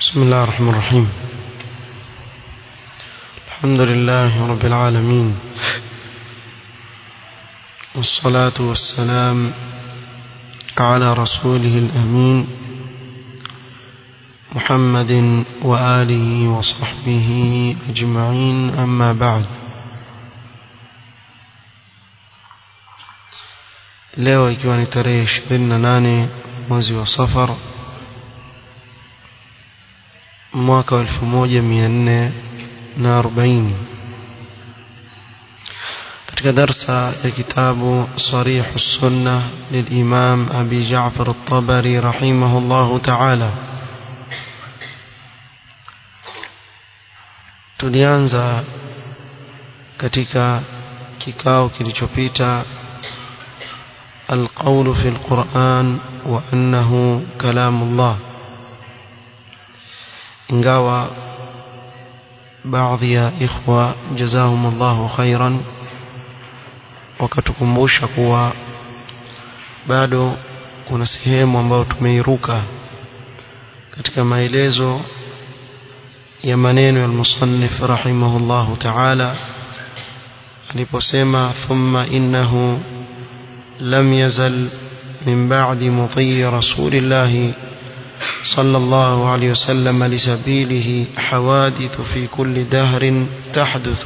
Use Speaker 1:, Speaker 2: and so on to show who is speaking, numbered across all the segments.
Speaker 1: بسم الله الرحمن الرحيم الحمد لله رب العالمين والصلاة والسلام على رسوله الأمين محمد وآله وصحبه أجمعين أما بعد leo ikiwa ni tarehe 28 mwezi wa safar mwaka wa 1440 katika darsa ya kitabu sarih sunna للإمام أبي جعفر الطبري رحمه الله تعالى tulianza katika kikao kilichopita القول في القرآن وأنه كلام الله ingawa baadhi ya ikhwa jazahum Allahu khairan wakatukumbusha kuwa bado kuna sehemu ambayo tumeiruka katika maelezo ya maneno ya musannif rahimahullahu ta'ala aliposema thumma innahu lam yazal min ba'di mudhi rasulillahi صلى الله عليه وسلم لسبيله حوادث في كل دهر تحدث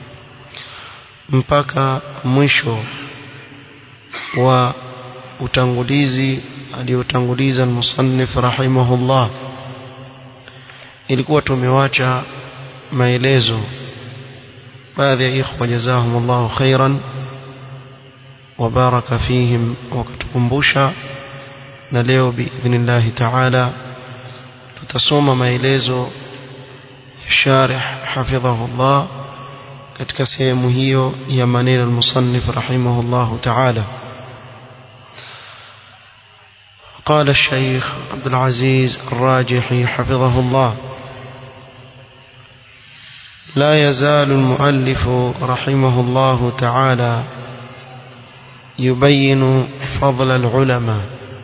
Speaker 1: mpaka mwisho wa utangulizi aliotanguliza musannif rahimahullah ilikuwa tumewacha maelezo baadhi ya ikhwa jazahumullahu khairan wa baraka fihim wakatukumbusha na leo biidhnillahi taala tutasoma maelezo sharih hafidhahullah katika sehemu hiyo ya maneno almusannif rahimahullah taala قال الشيخ عبد العزيز الراجحي حفظه الله لا يزال المؤلف رحمه الله تعالى يبين فضل العلماء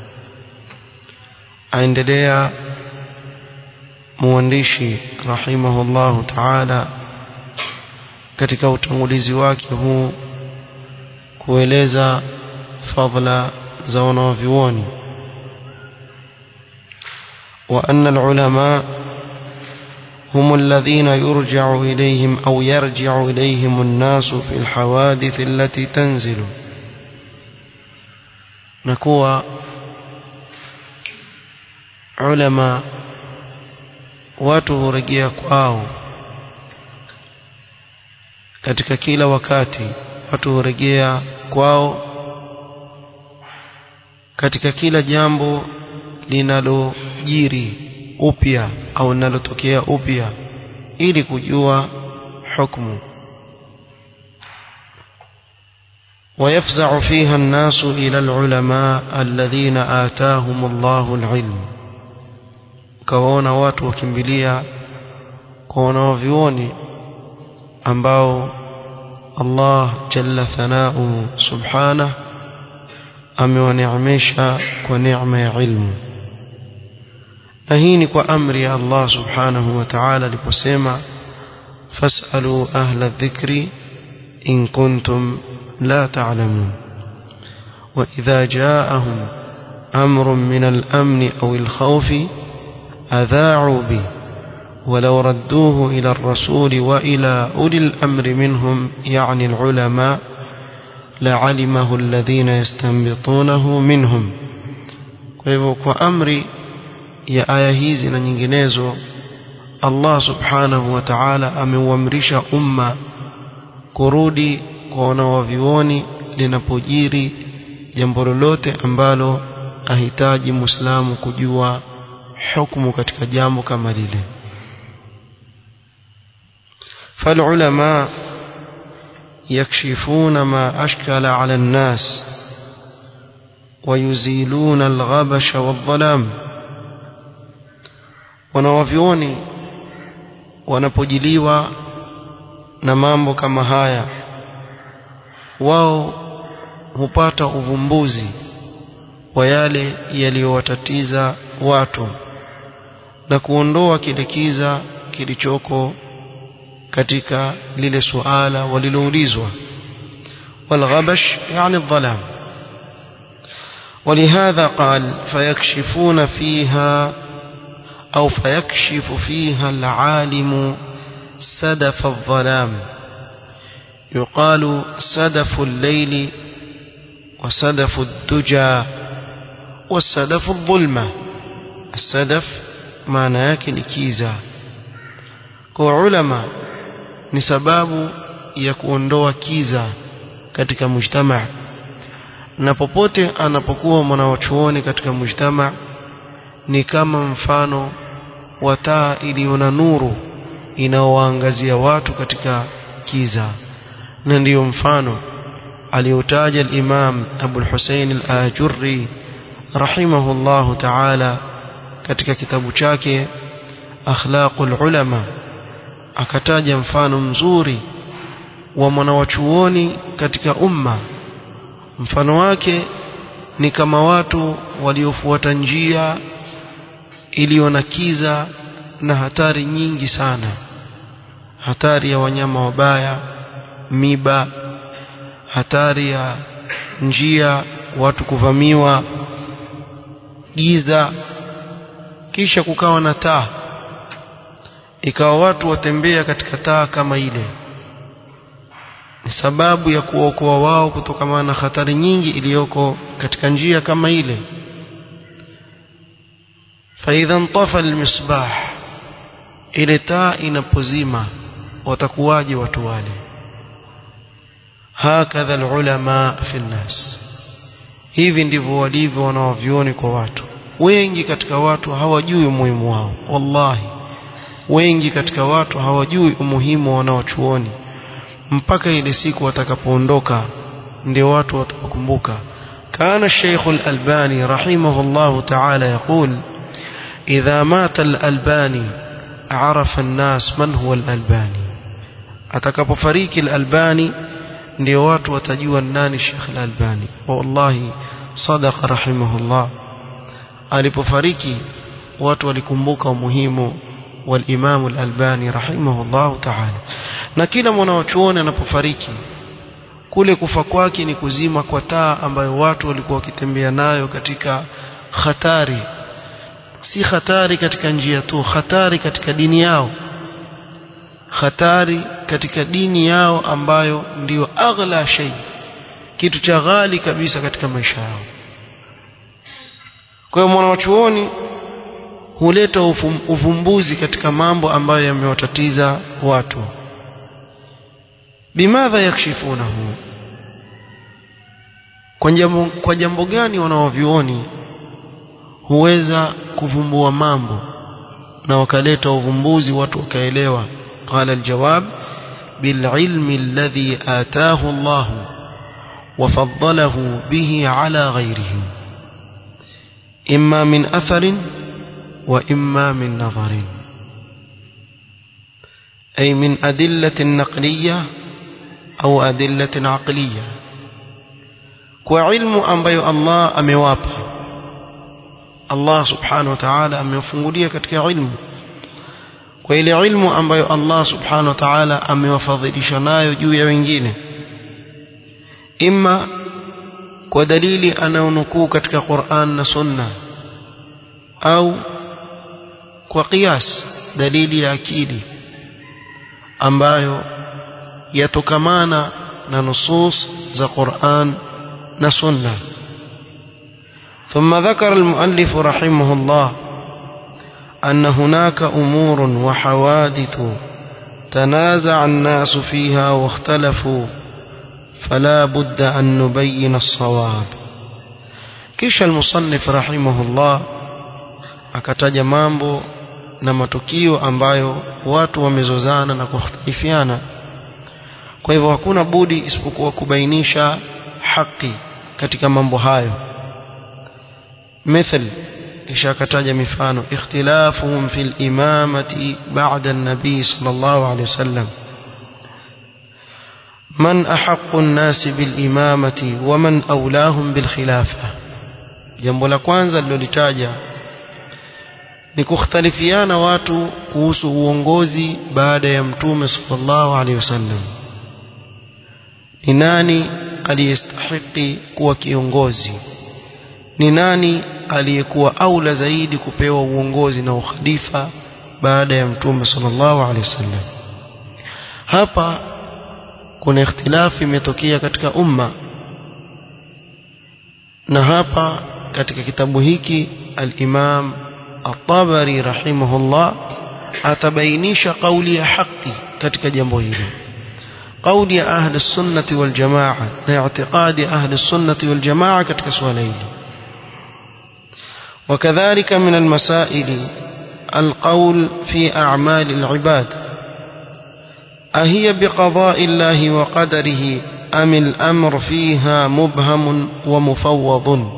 Speaker 1: aendelea muandishi rahimahullahu ta'ala katika utangulizi wake huu kueleza fadla za wanavyuoni wa anna alulama هم الذين يرجع إليهم أو يرجع إليهم الناس في الحوادث التي تنزل نكوى ulama watu hurejea kwao katika kila wakati watu hurejea kwao katika kila jambo linalojiri upya au linalotokea upya ili kujua hukumu ويفزع فيها الناس إلى العلماء الذين آتاهم الله العلم ukawaona watu wakimbilia kwa wanaovyuoni ambao Allah jalla thanau subhana amewaneemesha kwa neema ya ilmu na hii ni kwa amri ya Allah subhanahu wa ta'ala aliposema fasalu ahla dhikri in kuntum la ta'lamun wa idha ja'ahum amrun min al-amn aw al-khawf أذاعوا به ولو ردوه إلى الرسول وإلى أولي الأمر منهم يعني العلماء لعلمه الذين يستنبطونه منهم kwa amri ya aya hizi na nyinginezo Allah subhanahu wa ta'ala ameuamrisha umma kurudi kwa wanawavioni linapojiri jambo lolote ambalo ahitaji muislamu kujua hukumu katika jambo kama lile فالعلماء يكشفون ما أشكل على الناس ويزيلون الغبش والظلام wanawavyoni wanapojiliwa na mambo kama haya wao hupata uvumbuzi wa yale yaliyowatatiza watu na kuondoa kile kiza kilichoko katika lile suala waliloulizwa والغبش يعني الظلام ولهذا قال فيكشفون فيها أو فيكشف فيها العالم سدف الظلام يقال سدف الليل وسدف الدجى والسدف الظلمة السدف معنى yake ni kiza kwa ulama ni sababu ya kuondoa kiza katika mujtama na popote anapokuwa mwanawachuoni katika mujtama ni kama mfano wa taa iliyo na nuru inaowaangazia watu katika kiza na ndiyo mfano aliotaja al-Imam Abu al-Husayn al-Ajurri rahimahullahu ta'ala katika kitabu chake Akhlaqul Ulama akataja mfano mzuri wa mwanawachuoni katika umma mfano wake ni kama watu waliofuata njia iliyo na kiza na hatari nyingi sana hatari ya wanyama wabaya miba hatari ya njia watu kuvamiwa giza kisha kukawa na taa ikawa watu watembea katika taa kama ile ni sababu ya kuokoa wao kutokana na hatari nyingi iliyoko katika njia kama ile فإذا انطفى المصباح ile taa inapozima watakuwaje watu wale hakadha alulama fi nnas hivi ndivyo walivyo wanaovioni kwa watu wengi katika watu hawajui umuhimu wao wallahi wengi katika watu hawajui umuhimu wa wanaochuoni mpaka ile siku watakapoondoka ndio watu watakumbuka كان الشيخ الألباني رحمه الله تعالى يقول إذا مات الألباني عرف الناس من هو الألباني atakapofariki al-Albani ndio watu watajua nani Sheikh al-Albani wallahi sadaqa rahimahullah alipofariki watu walikumbuka umuhimu wal-Imam al-Albani rahimahullah ta'ala na kila mwanachuoni anapofariki kule kufa kwake ni kuzima kwa taa ambayo watu walikuwa wakitembea nayo katika hatari si hatari katika njia tu hatari katika dini yao hatari katika dini yao ambayo ndiyo aghla shay kitu cha ghali kabisa katika maisha yao kwa hiyo mwanachuoni huleta uvumbuzi katika mambo ambayo yamewatatiza watu bimadha yakshifunahu kwa jambo, kwa jambo gani wanaovioni huweza kuvumbua mambo na wakaleta uvumbuzi watu wakaelewa قال الجواب بالعلم الذي آتاه الله وفضله به على غيره إما من أثر وإما من نظر أي من أدلة نقلية أو أدلة عقلية وعلم أنبي الله أموابه Allah subhanahu wa ta'ala amewafungulia katika ilmu kwa ile ilmu ambayo Allah subhanahu wa ta'ala amewafadhilisha nayo juu ya wengine imma kwa dalili anayonukuu katika Qur'an na Sunna au kwa qiyas dalili ya akili ambayo yatokamana na nusus za Qur'an na Sunna ثم ذكر المؤلف رحمه الله أن هناك أمور وحوادث تنازع الناس فيها واختلفوا فلا بد أن نبين الصواب كيش المصنف رحمه الله akataja mambo na matukio ambayo watu wamezozana na kukhtalifiana kwa hivyo hakuna budi isipokuwa kubainisha haki katika mambo hayo مثل إشاكتاج مفانو اختلافهم في الإمامة بعد النبي صلى الله عليه وسلم من أحق الناس بالإمامة ومن أولاهم بالخلافة jambo la kwanza lilolitaja ni kukhtalifiana watu kuhusu uongozi baada ya mtume sallallahu alaihi wasallam ni nani aliyestahiki kuwa kiongozi ni nani aliyekuwa aula zaidi kupewa uongozi na ukhalifa baada ya mtume sallallahu alaihi wasallam hapa kuna ikhtilafi imetokea katika umma na hapa katika kitabu hiki al-Imam At-Tabari rahimahullah atabainisha kauli ya haki katika jambo hili kauli ya ahli sunnati wal jamaa na i'tiqadi ahli sunnati wal jamaa katika swala hili وكذلك من المسائل القول في أعمال العباد أهي بقضاء الله وقدره أم الأمر فيها مبهم ومفوض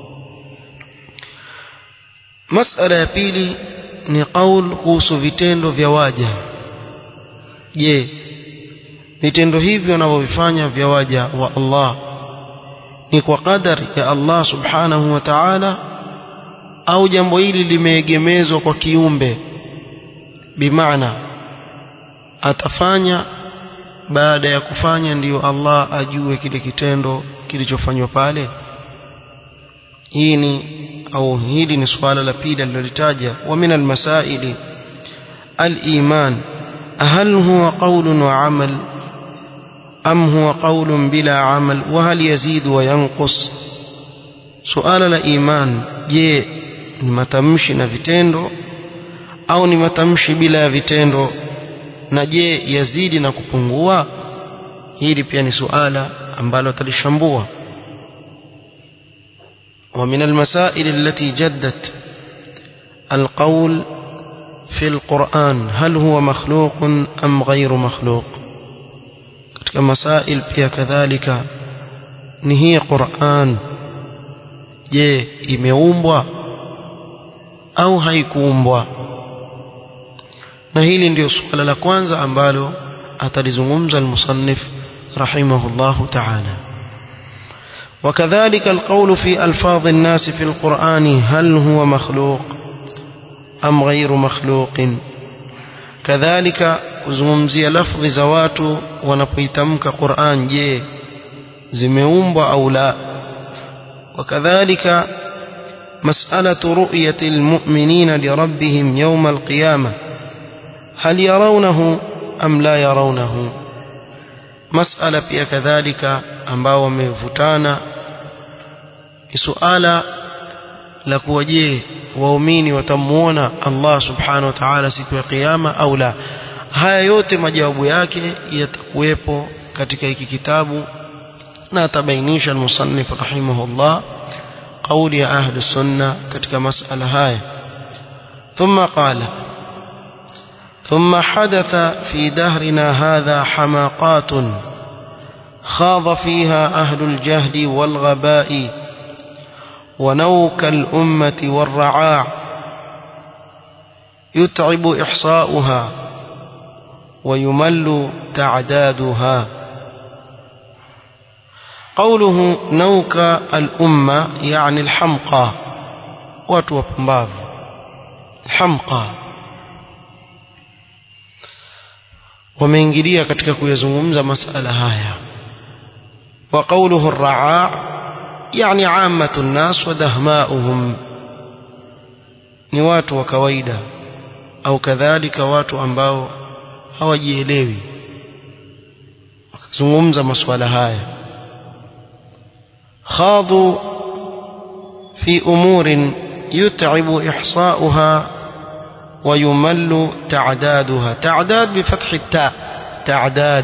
Speaker 1: مسألة ya pili ni qaul kuhusu vitendo vya waja je vitendo hivyo wanavyovifanya vya waja wa Allah ni kwa qadari ya Allah subhanahu wa ta'ala au jambo hili limeegemezwa kwa kiumbe bimaana atafanya baada ya kufanya ndiyo Allah ajue kile kitendo kilichofanywa pale hii ni au hili ni swala la pili alilolitaja wa min almasaili aliman هل هو قول وعمل أم هو قول بلا عمل وهل يزيد وينقص سؤال الإيمان je ni matamshi na vitendo au ni matamshi bila ya vitendo na je yazidi na kupungua hili pia ni suala ambalo talishambua ومن المسائل التي جدت القول في القرآن هل هو مخلوق أم غير مخلوق katika masail pia kadhalika ni hii Qur'an je imeumbwa au haikuumbwa na hili ndio suala la kwanza ambalo atalizungumza al-musannif rahimahullahu ta'ala وكذلك القول في ألفاظ الناس في القرآن هل هو مخلوق أم غير مخلوق كذلك kuzungumzia lafdhi za watu wanapoitamka Qur'an je zimeumbwa au la وكذلك مسألة رؤية المؤمنين لربهم يوم القيامة هل يرونه أم لا يرونه مسألة pia kadhalika ambao wamevutana ni suala la kuwa je waumini watamuona Allah subhanahu wa ta'ala siku ya kiyama au la haya yote majawabu yake yatakuwepo katika hiki kitabu na atabainisha al-musannif rahimahullah قول يا أهل السنة كتك مسألة هاي ثم قال ثم حدث في دهرنا هذا حماقات خاض فيها أهل الجهل والغباء ونوك الأمة والرعاع يتعب إحصاؤها ويمل تعدادها قوله نوك الأمة يعني الحمقى watu wapumbavu hamqa wameingilia katika kuyazungumza masala haya wa qawluhu ar-ra'a yani 'ammatu an-nas wa dahma'uhum ni watu wa kawaida au kadhalika watu ambao hawajielewi wakazungumza masuala haya خاضوا في أمور يتعب إحصاؤها ويمل تعدادها تعداد بفتح التاء تعداد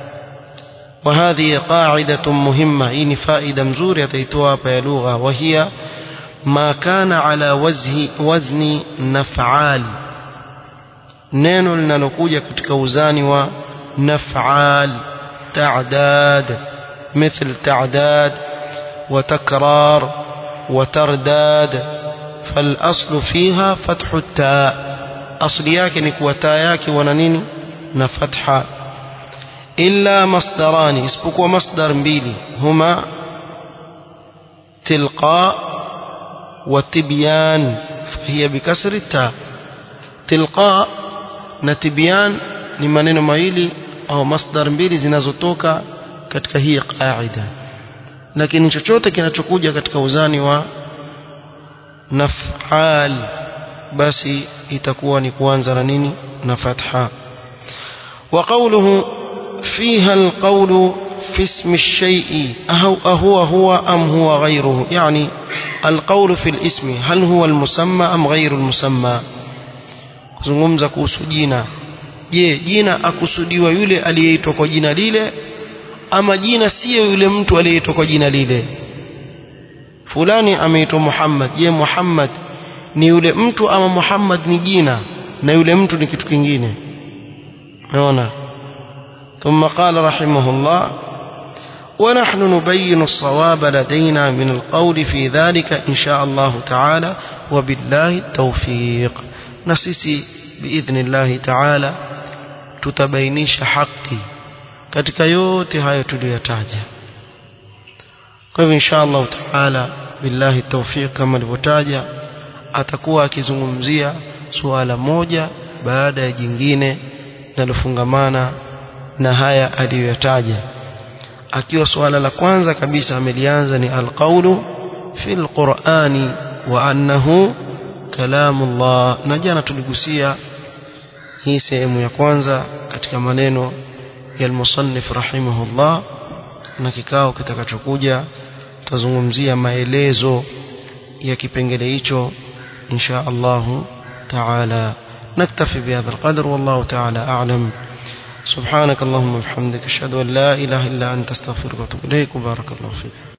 Speaker 1: وهذه قاعدة مهمة إن فائدة مزورة تيتوها بيلوغة وهي ما كان على وزه وزن نفعال neno linalokuja katika uzani wa naf'al ta'dad مثل تعداد وتكرار وترداد فالأصل فيها فتح التاء أصل yake ni kuwa taa yake wana nini na fatha illa masdarani isipokuwa masdar mbili huma tilqa وتبيان فهي بكسر التاء تلقاء na tibyan ni maneno mawili au masdar mbili zinazotoka katika hii qaida lakini chochote kinachokuja katika uzani wa naf'al basi itakuwa ni kuanza na nini na fatha wa qawluhu fiha alqawlu في اسم الشيء أهو, أهو هو أم هو غيره يعني القول في الاسم هل هو المسمى أم غير المسمى kuzungumza kuhusu jina je jina akusudiwa yule aliyeitwa kwa jina lile ama jina siyo yule mtu aliyeitwa kwa jina lile fulani ameitwa Muhammad je Muhammad ni yule mtu ama Muhammad ni jina na yule mtu ni kitu kingine naona ثم قال رحمه الله ونحن نبين الصواب لدينا من القول في ذلك إن شاء الله تعالى وبالله التوفيق نسيسي بإذن الله تعالى tutabainisha haki katika yote hayo tuliyotaja kwa hivyo insha Allah taala billahi tawfiq kama alivyotaja atakuwa akizungumzia suala moja baada ya jingine linalofungamana na haya aliyoyataja akiwa suala la kwanza kabisa amelianza ni alqaulu fi alqur'ani wa annahu kalamullah na jana tuligusia hii sehemu ya kwanza katika maneno ya almusannif rahimahullah na kikao kitakachokuja tutazungumzia maelezo ya kipengele hicho insha Allah taala نكتفي بهذا القدر والله تعالى أعلم سبحانك اللهم وبحمدك أشهد أن لا إله إلا أنت استغفرك وأتوب إليك وبارك الله فيك